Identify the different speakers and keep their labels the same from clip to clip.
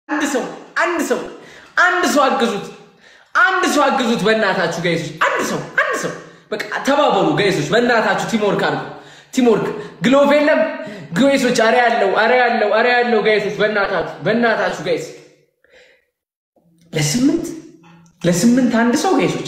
Speaker 1: አንድ ሰው አንድ ሰው አንድ ሰው አግዙት፣ አንድ ሰው አግዙት። በእናታችሁ ጋይሶች፣ አንድ ሰው አንድ ሰው በቃ ተባበሩ ጋይሶች፣ በእናታችሁ ቲምወርክ አድርጉ። ቲምወርክ ግሎቭ የለም ጋይሶች፣ አረ ያለው አረ ያለው አረ ያለው ጋይሶች፣ በእናታችሁ በእናታችሁ ጋይስ፣ ለስምንት ለስምንት አንድ ሰው ጋይሶች፣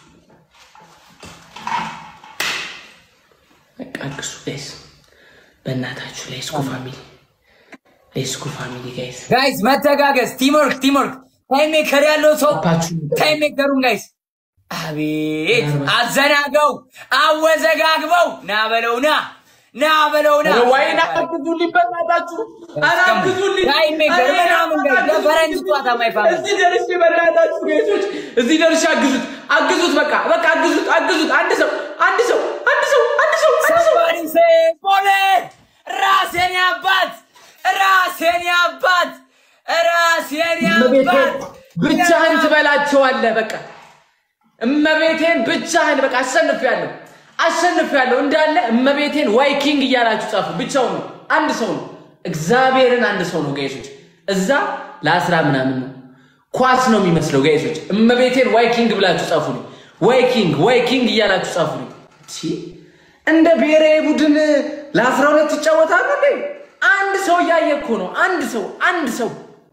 Speaker 1: በቃ አግዙ ጋይስ፣ በእናታችሁ ሌስኩ ፋሚሊ ሌስኩ ፋሚሊ ጋይስ
Speaker 2: ጋይስ መተጋገዝ፣ ቲምወርክ ቲምወርክ። ታይም ሜከር ያለው ሰው
Speaker 1: አባችሁ
Speaker 2: ታይም ሜከሩን ጋይስ፣ አቤት አዘናገው፣ አወዘጋግበው፣ ና በለው ና ና በለው ና
Speaker 1: ወይና አግዙልኝ በእናታችሁ፣ ኧረ አግዙልኝ።
Speaker 2: ታይም ሜከር
Speaker 1: ኧረ
Speaker 2: ምናምን ጋይስ ለፈረንጅ ጨዋታ ማይፋም
Speaker 1: እዚህ ደርሼ በእናታችሁ ጌቶች፣ እዚህ ደርሼ አግዙት፣ አግዙት፣ በቃ በቃ አግዙት፣ አግዙት። አንድ ሰው አንድ ሰው አንድ ሰው አንድ ሰው አንድ ሰው
Speaker 2: ሰባሪ ሴ ቦሌ ራሴን ያባት ራሴን ያባት ራሴን ያባት
Speaker 1: ብቻህን ትበላቸዋለህ። በቃ እመቤቴን ብቻህን በቃ አሸንፌያለሁ፣ አሸንፌያለሁ እንዳለ እመቤቴን ዋይ ኪንግ እያላችሁ ጻፉ። ብቻውን ነው፣ አንድ ሰው ነው። እግዚአብሔርን አንድ ሰው ነው ጋይሶች። እዛ ለአስራ ምናምን ነው ኳስ ነው የሚመስለው ጋይሶች። እመቤቴን ዋይ ኪንግ ብላችሁ ጻፉ። ዋይ ኪንግ ዋይ ኪንግ እያላችሁ ጻፉ። እንደ ብሔራዊ ቡድን ለአስራ ሁለት ይጫወታሉ እንዴ? አንድ ሰው እያየ እኮ ነው። አንድ ሰው አንድ ሰው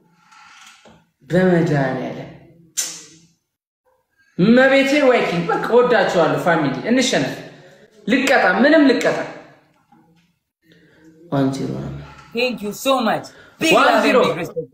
Speaker 1: በመድኃኒዓለም መቤቴን ወይ ኪንግ በቃ ወዳችኋለሁ። ፋሚሊ እንሸነፍ። ልቀጣ ምንም ልቀጣ ዋን ዜሮ ነው።
Speaker 2: ቴንክ ዩ ሶ ማች
Speaker 1: One zero.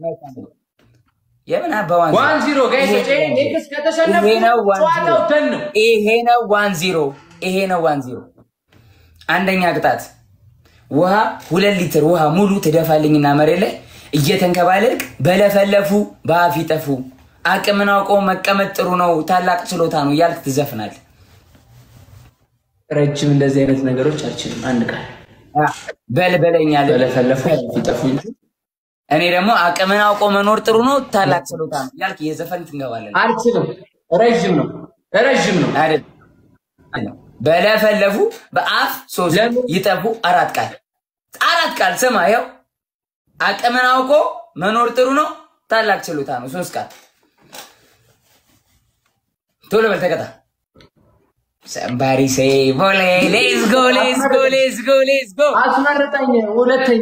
Speaker 2: የምን አባ ዋን
Speaker 1: ዋን ዚሮ ጋይሶች፣ ይሄ ኔክስ ከተሸነፉ
Speaker 2: ይሄ ነው ዋን
Speaker 1: ጨዋታው ደን ነው።
Speaker 2: ይሄ ነው ዋን ዚሮ ይሄ ነው ዋን ዚሮ አንደኛ ቅጣት ውሃ ሁለት ሊትር ውሃ ሙሉ ትደፋልኝና መሬት ላይ እየተንከባለልክ በለፈለፉ በአፍ ይጠፉ አቅምን አውቆ መቀመጥ ጥሩ ነው ታላቅ ችሎታ ነው እያልክ ትዘፍናል
Speaker 1: ረጅም እንደዚህ አይነት ነገሮች አልችልም። አንድ ቃል
Speaker 2: በልበለኛል
Speaker 1: በለፈለፉ ይጠፉ እንጂ
Speaker 2: እኔ ደግሞ አቅምን አውቆ መኖር ጥሩ ነው ታላቅ ችሎታ ነው እያልክ የዘፈን ትንገባለን
Speaker 1: አልችልም። ረዥም ነው፣ ረዥም ነው።
Speaker 2: አይደል በለፈለፉ በአፍ ሶስት
Speaker 1: ለምን?
Speaker 2: ይጠፉ አራት ቃል አራት ቃል ስማ ይኸው አቅምን አውቆ መኖር ጥሩ ነው ታላቅ ችሎታ ነው ሶስት ቃል ቶሎ በል ተቀጣ ሰምባሪ ሴ ቦሌ ሌስ ጎ ሌስ ጎ ሌስ ጎ ሌስ ጎ
Speaker 1: አስመርጠኝ። ሁለተኛ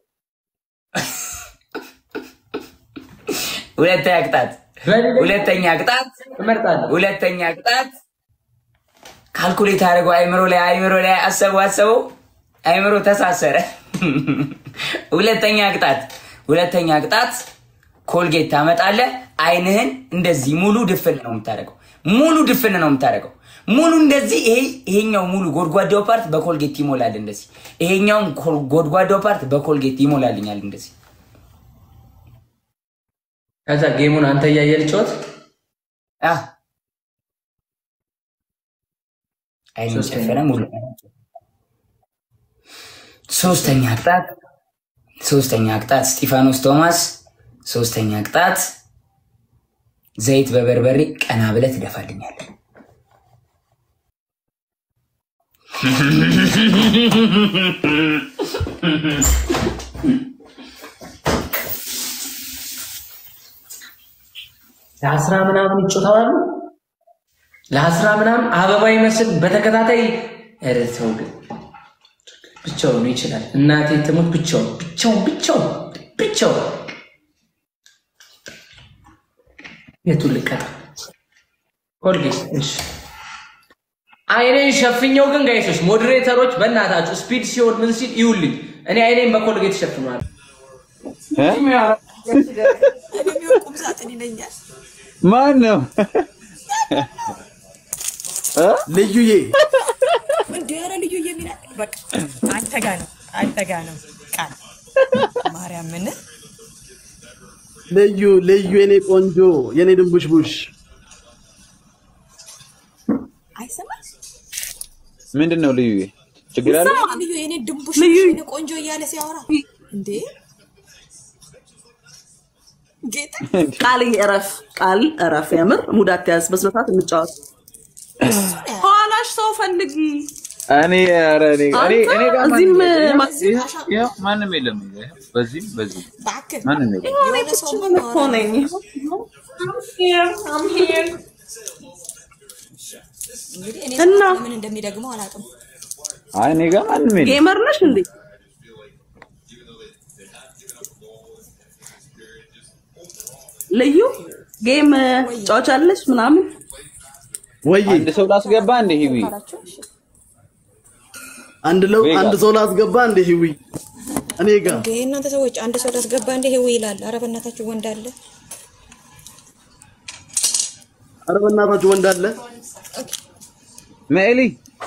Speaker 2: ሁለተኛ ቅጣት ሁለተኛ ቅጣት
Speaker 1: እመርጣለሁ።
Speaker 2: ሁለተኛ ቅጣት ካልኩሌት አድርገው አይምሮ ላይ አይምሮ ላይ አሰቡ አሰበው አይምሮ ተሳሰረ። ሁለተኛ ቅጣት ሁለተኛ ቅጣት ኮልጌት ታመጣለህ። አይንህን እንደዚህ ሙሉ ድፍን ነው የምታደርገው። ሙሉ ድፍን ነው የምታደርገው። ሙሉ እንደዚህ ይሄ ይሄኛው ሙሉ ጎድጓዳው ፓርት በኮልጌት ይሞላል። እንደዚህ ይሄኛውን ኮል- ጎድጓዳው ፓርት በኮልጌት ይሞላልኛል። እንደዚህ
Speaker 1: ከዛ ጌሙን አንተ እያየ ልጫወት።
Speaker 2: አ አይን
Speaker 1: ሶስተኛ።
Speaker 2: ጨፈነ ሙሉ ሶስተኛ ቅጣት ሶስተኛ ቅጣት ስጢፋኖስ ቶማስ ሶስተኛ ቅጣት ዘይት በበርበሬ ቀና ብለህ ትደፋልኛለህ።
Speaker 1: ለአስራ ምናምን ይጮታሉ። ለአስራ ምናምን አበባ ይመስል በተከታታይ ኧረ ተው ግን ብቻውን ይችላል። እናቴ ትሙት ብቻውን ብቻውን ብቻውን ብቻውን የቱን ልቀጣ? ኮልጌት እሺ። አይኔን ሸፍኘው ግን ጋይሶች፣ ሞዴሬተሮች በእናታችሁ ስፒድ ሲሆን ምን ሲል ይውልኝ። እኔ አይኔን በኮልጌት ሸፍኗል።
Speaker 3: ቁም ሳጥን ይለኛል።
Speaker 4: ማን ነው? ልዩዬ
Speaker 3: እንደ ኧረ ልዩ የሚል በቃ አንተ ጋ ነው አንተ ጋ ነው ቃል ማርያምን
Speaker 4: ልዩ ልዩ የኔ ቆንጆ የኔ ድንቡሽቡሽ
Speaker 3: አይሰማም።
Speaker 4: ምንድን ነው ልዩዬ? ችግር አለ?
Speaker 3: ልዩ የኔ ድንቡሽ
Speaker 5: ልዩ
Speaker 3: የኔ ቆንጆ እያለ ሲያወራ እንዴ ጌታ
Speaker 5: ቃል እረፍ፣ ቃል እረፍ። የምር ሙድ አትያዝ። በስነ ስርዓት እንጫወት። ኋላሽ ሰው ፈልጊ።
Speaker 4: እኔ ኧረ እኔ እኔ እኔ ጋር
Speaker 5: እዚህም
Speaker 4: ማንም
Speaker 5: ማ-
Speaker 4: የለም። ይኸው- ይኸው ማንም የለም። ይኸው በዚህም በዚህም
Speaker 3: እባክህ
Speaker 4: ማንም የለም።
Speaker 3: የሆነ ሰው
Speaker 5: እኮ ነኝ።
Speaker 3: እንግዲህ እኔ
Speaker 5: እና?
Speaker 3: ምን እንደሚደግመው አላውቅም።
Speaker 4: አይ እኔ ጋር ማንም የለም።
Speaker 5: ጌመር ነሽ እንዴ? ልዩ ጌም ጫወቻለሽ ምናምን?
Speaker 6: ወይ
Speaker 4: አንድ ሰው ላስገባ እንደ ሂዊ
Speaker 3: አላቸው እሺ
Speaker 6: አንድ ለው
Speaker 4: ቬጋ።
Speaker 6: አንድ ሰው ላስገባ እንደ ሂዊ እኔ ጋር
Speaker 3: እንዴ እናንተ ሰዎች አንድ ሰው ላስገባ እንደ ይሄው ይላል። ኧረ በእናታችሁ ወንድ አለ።
Speaker 6: ኧረ በእናታችሁ ወንድ አለ
Speaker 4: መኤሊ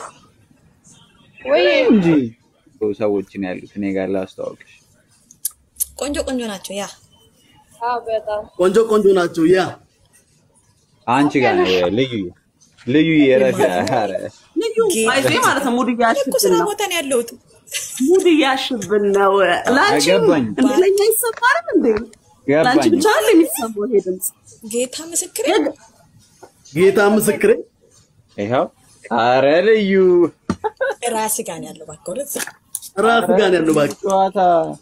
Speaker 4: ወይ እንጂ ሰዎችን ያሉት እኔ ጋር ላስተዋውቅሽ።
Speaker 3: ቆንጆ ቆንጆ ናቸው። ያ
Speaker 6: ቆንጆ ቆንጆ ናቸው። ያ
Speaker 4: አንቺ ጋር ነው ልዩ ልዩ የረፊ ኧረ
Speaker 5: ልዩ አይዜ ማለት ነው። ሙድ
Speaker 3: እኔ እኮ
Speaker 5: እያሽብን
Speaker 3: ስራ
Speaker 5: ነው።
Speaker 3: ቦታ ነው ያለሁት።
Speaker 5: ሙድ እያሽብን ነው። ላንቺ
Speaker 4: አይገባኝም።
Speaker 5: እንደ ለኛ ይሰማል እንዴ? ላንቺ
Speaker 4: ገባኝ።
Speaker 5: ብቻ አለ የሚሰማው ይሄ ድምፅ።
Speaker 3: ጌታ ምስክሬ
Speaker 6: ጌታ ምስክሬ
Speaker 4: ይኸው ኧረ ልዩ
Speaker 3: ራስ ጋር ነው ያለው። እባክህ ወደዛ
Speaker 6: ራስ ጋር ነው ያለው። እባክህ
Speaker 4: ጨዋታ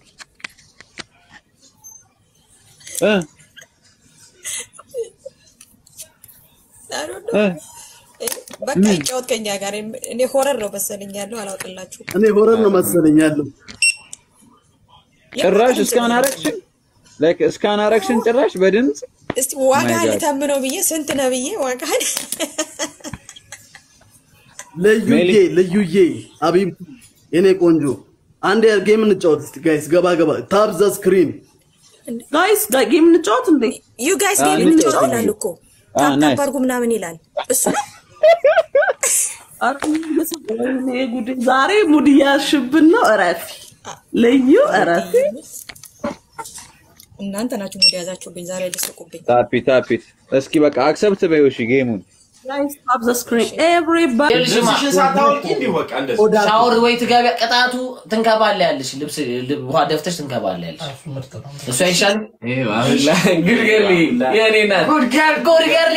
Speaker 4: እ
Speaker 3: I don't
Speaker 4: እ
Speaker 3: know። በቃ ይጫወት ከኛ ጋር። እኔ ሆረር ነው መሰለኝ ያለው አላውቅላችሁ።
Speaker 6: እኔ ሆረር ነው መሰለኝ ያለው።
Speaker 4: ጭራሽ እስካን አረግሽን ላይክ እስካን አረግሽን ጭራሽ በድምፅ
Speaker 3: እስቲ ዋጋ
Speaker 4: My God.
Speaker 3: ልተምነው ብዬ ስንት ነው ብዬ ዋጋህን
Speaker 6: ልዩዬ
Speaker 4: ሜሊ።
Speaker 6: ልዩዬ አቢብ የኔ ቆንጆ አንድ ጌም እንጫወት እስቲ ጋይስ። ገባ ገባ ታብ ዘ ስክሪን
Speaker 5: ጋይስ ጌም እንጫወት እንዴ?
Speaker 3: ዩ ጋይስ
Speaker 4: አዎ፣
Speaker 3: ጌም እንጫወት
Speaker 4: እንጫወት።
Speaker 3: ይላል እኮ
Speaker 4: አዎ፣
Speaker 3: ታፕ
Speaker 4: ናይስ።
Speaker 3: ታፕ አድርጉ ምናምን ይላል እሱ ነው።
Speaker 5: ኧረ ወይኔ ጉዴ! ዛሬ ሙድ እያሽብን ነው። እረፊ ልዩ እረፊ።
Speaker 3: እናንተ ናችሁ ሙድ ያዛችሁብኝ ዛሬ ልስቁብኝ።
Speaker 4: ታፒት ታፒት እስኪ በቃ አክሰፕት በይው እሺ ጌሙን
Speaker 5: ጋይስ ታፕ ዘ ስክሪን ኤቭሪባዲ
Speaker 7: ልብስሽን ሳታወልቂ እንዲህ በቃ እንደዚህ
Speaker 1: ሻወር ወይ ትገቢ ቅጣቱ ትንከባለ ያለሽ ልብስ ልብ- ውሃ ደፍተሽ ትንከባለ ያለሽ እሱ አይሻልም? ጉድገርሊ የኔ ናት ጉድገርሊ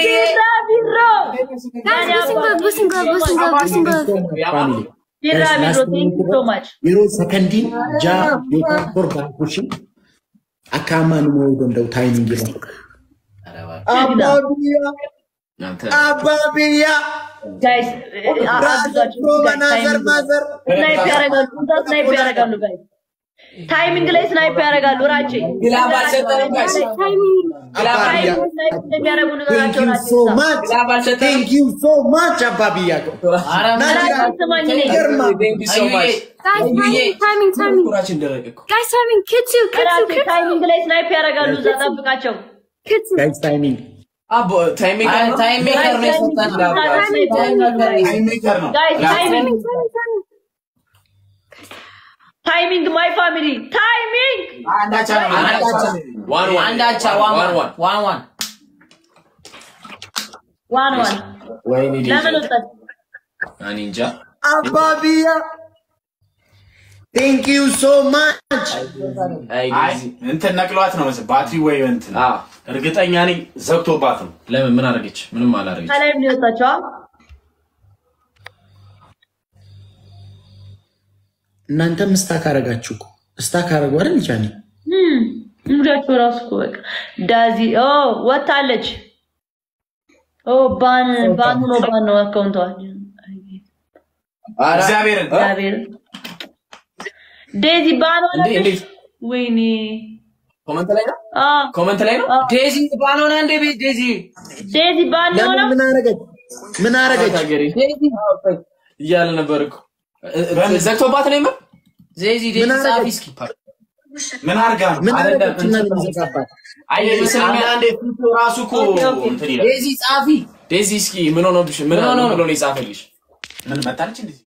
Speaker 8: yeroo sakandiin ja'a yookaan torba bushin akka ammaan immoo danda'u taayimingii lafa.
Speaker 7: አባብያ
Speaker 9: ታይሚንግ ላይ ስናይፕ ያደርጋሉ። ራቼ
Speaker 1: ግላብ አልሰጠንም ጋይስ ግላብ
Speaker 9: ታይሚንግ ስናይፕ እንደሚያደርጉ
Speaker 8: Thank
Speaker 9: ነገራቸው
Speaker 8: you
Speaker 9: ናቸው።
Speaker 8: so much.
Speaker 1: ግላብ አልሰጠንም
Speaker 8: Thank you so much አባብያ
Speaker 1: ኧረ ምን
Speaker 9: ራቼ ስማኝ እኔ
Speaker 8: ገርማ
Speaker 1: Thank you so much. አዩዬ ኩራችን ደረቀ እኮ
Speaker 9: ራቼ ታይሚንግ ላይ ስናይፕ ያደርጋሉ። እዛ ጠብቃቸው።
Speaker 8: ጋይስ ታይሚንግ
Speaker 7: አቦ ታይም
Speaker 1: አይ፣ ታይም ሜከር ነው የሰጠን ግላብ
Speaker 7: ታይም ሜከር ነው
Speaker 9: ጋይስ ታይሚንግ ታይሚንግ ማይ ፋሚሊ ታይሚንግ
Speaker 1: አንዳቻ
Speaker 7: ዋን ዋን
Speaker 1: አንዳቻ ዋን ዋን ዋን ዋን
Speaker 9: ዋን ዋን
Speaker 7: ወይኔ
Speaker 9: ለምን ወጣት
Speaker 7: እኔ እንጃ
Speaker 8: አባብያ Thank you so much.
Speaker 7: አይ እንትን ነቅሏት ነው መሰለኝ ባትሪ ወይ እንትን እርግጠኛ ነኝ ዘግቶባት ነው ለምን ምን አደረገች ምንም አላደረገች
Speaker 9: ከላይ ምን ይወጣቸዋ
Speaker 8: እናንተም ስታክ አረጋችሁ እኮ ስታክ አረጉ አይደል ጃኒ?
Speaker 9: ሙዳቸው ራሱ እኮ በቃ ዳዚ ኦ ወጣለች። ኦ ባን ባን ሆኖ ባን ነው አካውንቷ።
Speaker 7: እግዚአብሔርን
Speaker 9: እግዚአብሔር ዴዚ ባን
Speaker 7: እንዴ
Speaker 9: ሆነች።
Speaker 7: እንዴት
Speaker 9: ወይኔ
Speaker 7: ኮመንት ላይ ነው
Speaker 9: አ
Speaker 7: ኮመንት ላይ ነው
Speaker 1: ዴዚ ባልሆነ እንደ ቤት ዴዚ
Speaker 9: ዴዚ ባን
Speaker 8: ለምን
Speaker 9: ሆነው
Speaker 8: ምን አረገች? ምን አረገች?
Speaker 7: ታገሪ
Speaker 1: ዴዚ
Speaker 7: እያለ ነበር እኮ ዘግቶባት ነው የምር
Speaker 1: ዴዚ ዴዚ
Speaker 8: ምን
Speaker 1: ጻፊ
Speaker 8: አደረገች?
Speaker 1: እስኪ
Speaker 7: ምን አርጋ ነው
Speaker 8: ምን
Speaker 7: አይደለም
Speaker 8: አረገች? እና
Speaker 7: እንትን
Speaker 8: የሚዘጋባት
Speaker 7: አይ ይመስለኛል አንዴ ፊቱ ራሱ እኮ እንትን ይላል
Speaker 1: ዴዚ ጻፊ
Speaker 7: ዴዚ እስኪ ምን ሆኖብሽ ምን
Speaker 1: ምን ሆኖ
Speaker 7: ሆኖ
Speaker 1: ነው?
Speaker 7: ብሎ ነው የጻፈልሽ ምን መጣለች እንዴ